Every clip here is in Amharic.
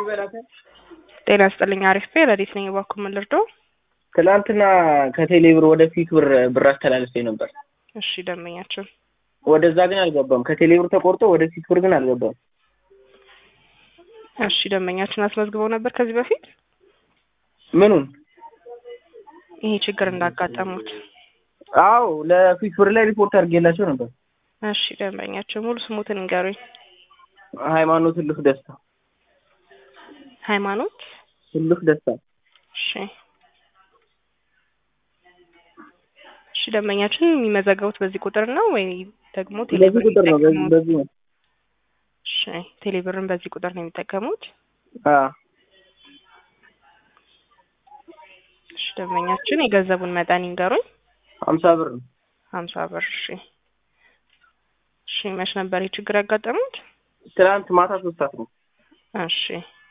ጤና ይስጥልኝ። አሪፍ ቤ ረዲት ነኝ። እባክዎ ምን ልርዳው? ትናንትና ከቴሌ ብር ወደ ፊት ብር ብር አስተላልፌ ነበር። እሺ ደንበኛችን ወደዛ ግን አልገባም። ከቴሌ ብር ተቆርጦ ወደ ፊት ብር ግን አልገባም። እሺ ደንበኛችን አስመዝግበው ነበር ከዚህ በፊት ምኑን? ይሄ ችግር እንዳጋጠሙት? አዎ ለፊት ብር ላይ ሪፖርት አድርጌላቸው ነበር። እሺ ደንበኛችን ሙሉ ስሙትን ንገሩኝ። ሃይማኖት እልፍ ደስታ። ሃይማኖት እልፍ ደስታ። እሺ እሺ ደንበኛችን የሚመዘገቡት በዚህ ቁጥር ነው ወይ ደግሞ በዚህ ቴሌብር ቁጥር ነው። በዚህ የሚጠቀሙት? በዚህ ነው። እሺ ቴሌብርን በዚህ ቁጥር ነው የሚጠቀሙት? አዎ እሺ ደንበኛችን የገንዘቡን መጠን ይንገሩኝ። ሀምሳ ብር ነው። ሀምሳ ብር እሺ እሺ መች ነበር ይህ ችግር ያጋጠሙት? ትናንት ማታ ሶስት ሰዓት ነው። እሺ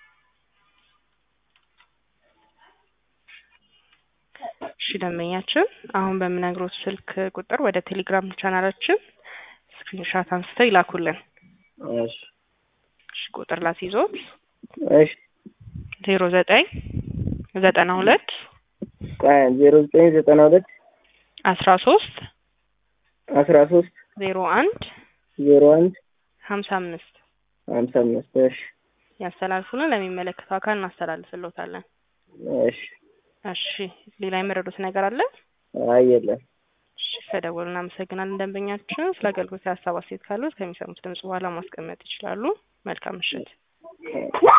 እሺ ደንበኛችን አሁን በምነግሮት ስልክ ቁጥር ወደ ቴሌግራም ቻናላችን ስክሪንሻት አንስተው ይላኩልን። እሺ እሺ ቁጥር ላስይዞት እሺ ዜሮ ዘጠኝ ዘጠና ሁለት ዜሮ ዘጠኝ ዘጠና ሁለት አስራ ሶስት አስራ ሶስት ዜሮ አንድ ዜሮ አንድ ሀምሳ አምስት ሀምሳ አምስት እሺ ያስተላልፉልን ለሚመለከተው አካል እናስተላልፍልዎታለን። እሺ እሺ ሌላ የመረዱት ነገር አለ? አይ የለም። እሺ ከደወሉ እናመሰግናለን። ደንበኛችን ስለ አገልግሎት ሀሳብ አስተያየት ካሉት ከሚሰሙት ድምጽ በኋላ ማስቀመጥ ይችላሉ። መልካም ምሽት።